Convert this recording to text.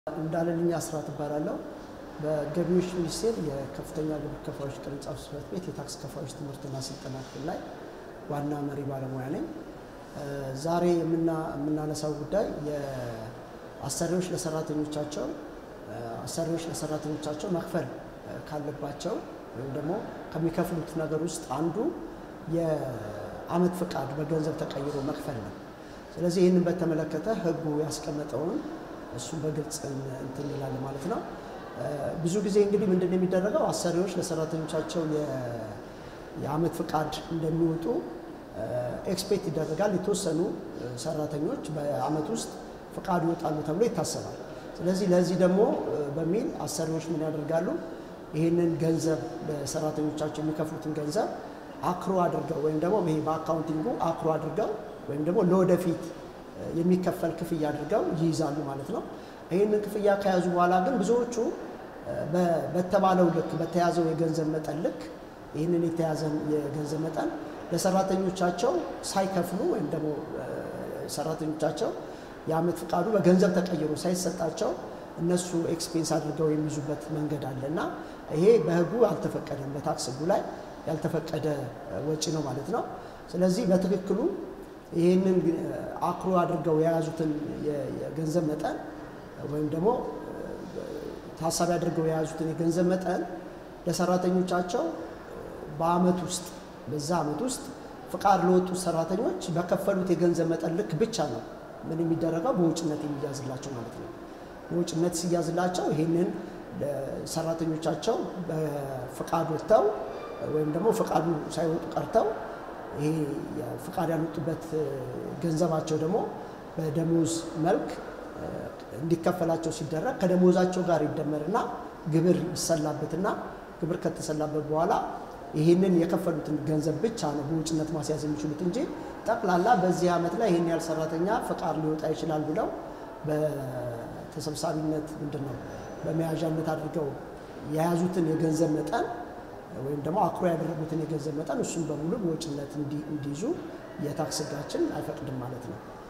እንዳለልኝ አስራት እባላለሁ። በገቢዎች ሚኒስቴር የከፍተኛ ግብር ከፋዮች ቅርንጫፍ ጽሕፈት ቤት የታክስ ከፋዮች ትምህርትና ስልጠና ክፍል ላይ ዋና መሪ ባለሙያ ነኝ። ዛሬ የምናነሳው ጉዳይ የአሰሪዎች ለሰራተኞቻቸው አሰሪዎች ለሰራተኞቻቸው መክፈል ካለባቸው ወይም ደግሞ ከሚከፍሉት ነገር ውስጥ አንዱ የዓመት ፍቃድ በገንዘብ ተቀይሮ መክፈል ነው። ስለዚህ ይህንን በተመለከተ ሕጉ ያስቀመጠውን እሱን በግልጽ እንትን ይላል ማለት ነው። ብዙ ጊዜ እንግዲህ ምንድን ነው የሚደረገው አሰሪዎች ለሰራተኞቻቸው የዓመት ፍቃድ እንደሚወጡ ኤክስፔክት ይደረጋል። የተወሰኑ ሰራተኞች በዓመት ውስጥ ፍቃድ ይወጣሉ ተብሎ ይታሰባል። ስለዚህ ለዚህ ደግሞ በሚል አሰሪዎች ምን ያደርጋሉ? ይህንን ገንዘብ ለሰራተኞቻቸው የሚከፍሉትን ገንዘብ አክሮ አድርገው ወይም ደግሞ ይሄ በአካውንቲንጉ አክሮ አድርገው ወይም ደግሞ ለወደፊት የሚከፈል ክፍያ አድርገው ይይዛሉ ማለት ነው። ይህንን ክፍያ ከያዙ በኋላ ግን ብዙዎቹ በተባለው ልክ በተያዘው የገንዘብ መጠን ልክ ይህንን የተያዘን የገንዘብ መጠን ለሰራተኞቻቸው ሳይከፍሉ ወይም ደግሞ ሰራተኞቻቸው የዓመት ፍቃዱ በገንዘብ ተቀይሮ ሳይሰጣቸው እነሱ ኤክስፔንስ አድርገው የሚይዙበት መንገድ አለ እና ይሄ በሕጉ አልተፈቀደም። በታክስ ሕጉ ላይ ያልተፈቀደ ወጪ ነው ማለት ነው። ስለዚህ በትክክሉ ይህንን አክሮ አድርገው የያዙትን የገንዘብ መጠን ወይም ደግሞ ታሳቢ አድርገው የያዙትን የገንዘብ መጠን ለሰራተኞቻቸው በዓመት ውስጥ በዛ ዓመት ውስጥ ፍቃድ ለወጡት ሰራተኞች በከፈሉት የገንዘብ መጠን ልክ ብቻ ነው ምን የሚደረገው በውጭነት የሚያዝላቸው ማለት ነው። በውጭነት ሲያዝላቸው ይህንን ሰራተኞቻቸው በፍቃድ ወጥተው ወይም ደግሞ ፍቃዱ ሳይወጡ ቀርተው ይሄ ፍቃድ ያልወጡበት ገንዘባቸው ደግሞ በደሞዝ መልክ እንዲከፈላቸው ሲደረግ ከደሞዛቸው ጋር ይደመርና ግብር ይሰላበትና ግብር ከተሰላበት በኋላ ይህንን የከፈሉትን ገንዘብ ብቻ ነው በውጭነት ማስያዝ የሚችሉት እንጂ ጠቅላላ በዚህ ዓመት ላይ ይህን ያህል ሰራተኛ ፍቃድ ሊወጣ ይችላል ብለው በተሰብሳቢነት ምንድን ነው በመያዣነት አድርገው የያዙትን የገንዘብ መጠን ወይም ደግሞ አክሮ ያደረጉትን የገንዘብ መጠን እሱን በሙሉ በወጭነት እንዲይዙ የታክስ ሕጋችን አይፈቅድም ማለት ነው።